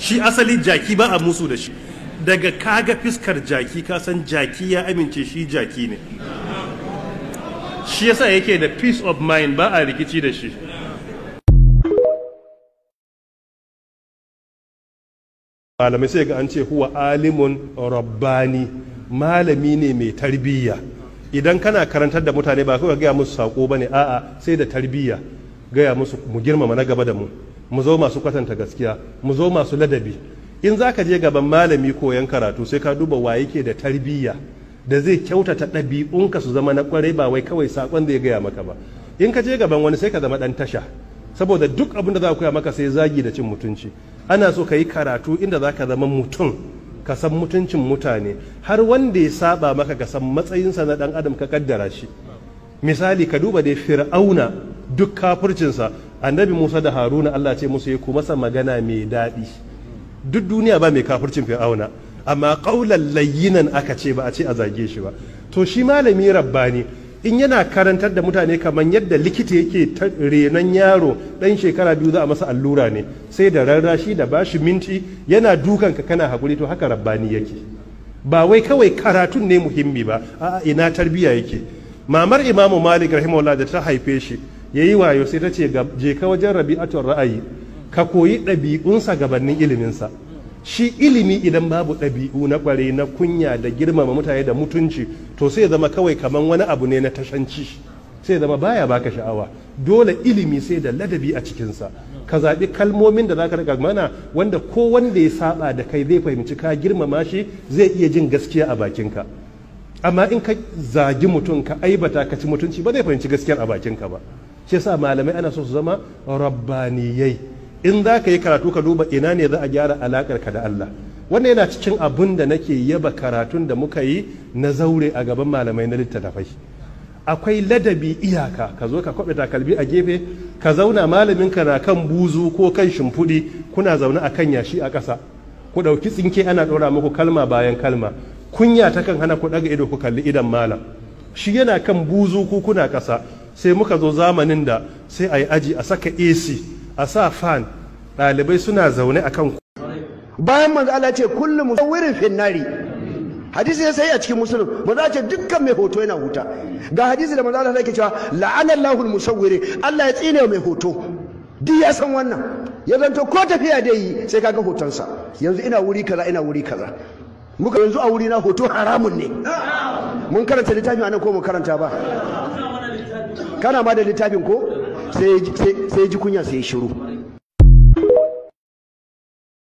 shi asali jaki ba a musu da shi daga kaga fiskar jaki ka san jaki ya amince shi jaki ne shi yasa yake da peace of mind ba a rikici da shi malamai sai ga an ce huwa alimun rabbani malami ne mai tarbiyya idan kana karantar da mutane ba kawai gaya musu sako bane a'a sai da tarbiyya gaya musu mu girmama na gaba da mu mu zo masu kwatanta gaskiya mu zo masu ladabi in za ka je gaban malami koyan karatu sai ka duba wa yake da tarbiyya da zai kyautata ɗabi'unka su zama na kwarai ba wai kawai sakon da ya gaya maka ba in ka je gaban wani sai ka zama ɗan tasha saboda duk abin da za koya maka sai zagi da cin mutunci ana so ka yi karatu inda za ka zama mutum ka san mutuncin mutane har wanda ya saba maka ka san matsayinsa na ɗan adam ka kaddara shi misali ka duba dai fir'auna duk kafircinsa annabi musa da haruna allah ce musu ya kuma masa magana mai daɗi duk duniya ba mai kafircin fir'auna amma ƙaular layyinan aka ce ba a ce a zage shi ba to shi malami rabbani in yana karantar da mutane kamar yadda likita yake renon yaro ɗan shekara biyu za a masa allura ne sai da rarrashi da bashi minti yana dukan ka kana hakuri to haka rabbani yake ba wai kawai karatun ne muhimmi ba a'a ina tarbiyya yake mamar imamu malik rahimahullah da ta haife shi yayi wayo sai ta ce je ka wajen rabi'atul ra'ayi ka koyi ɗabi'unsa gabanin iliminsa shi ilimi idan babu ɗabi'u na ƙware na kunya da girmama mutane da mutunci to sai zama kawai kaman wani abu ne na tashanci sai zama baya baka sha'awa dole ilimi sai da ladabi a cikinsa ka zaɓi kalmomin da zaka riga mana wanda ko wanda ya saba da kai zai fahimci ka girmama shi zai iya jin gaskiya a bakinka amma in ka zagi mutum ka aibata ka ci mutunci ba zai fahimci gaskiyar a bakinka ba shi yasa malamai ana so su zama rabbaniyai in za ka yi karatu ka duba ina ne za a gyara alakar ka da Allah wannan yana cikin abun da nake yaba karatun da muka yi na zaure a gaban malamai na littattafai akwai ladabi iyaka ka zo ka kwaɓe takalmi a gefe ka zauna malamin ka na kan buzu ko kan shimfiɗi kuna zaune a kan yashi a ƙasa ku ɗauki tsinke ana ɗora muku kalma bayan kalma kunya ta kan hana ku ɗaga ido ku kalli idan malam shi yana kan buzu ku kuna ƙasa sai muka zo zamanin da sai a yi aji a saka ac a sa fan ɗalibai suna zaune a kan bayan manzo Allah ce kullum musawwirin finnari hadisi ya sai a cikin musulun manzo ce dukkan mai hoto yana huta ga hadisi da manzo Allah yake cewa la'ana Allahul musawwiri Allah ya tsine mai hoto duk ya san wannan ya zanto ko tafiya da yi sai kaga hotonsa yanzu ina wuri kaza ina wuri kaza muka yanzu a wuri na hoto haramun ne mun karanta littafin anan ko mun karanta ba kana ma da littafin ko sai ji kunya sai shiru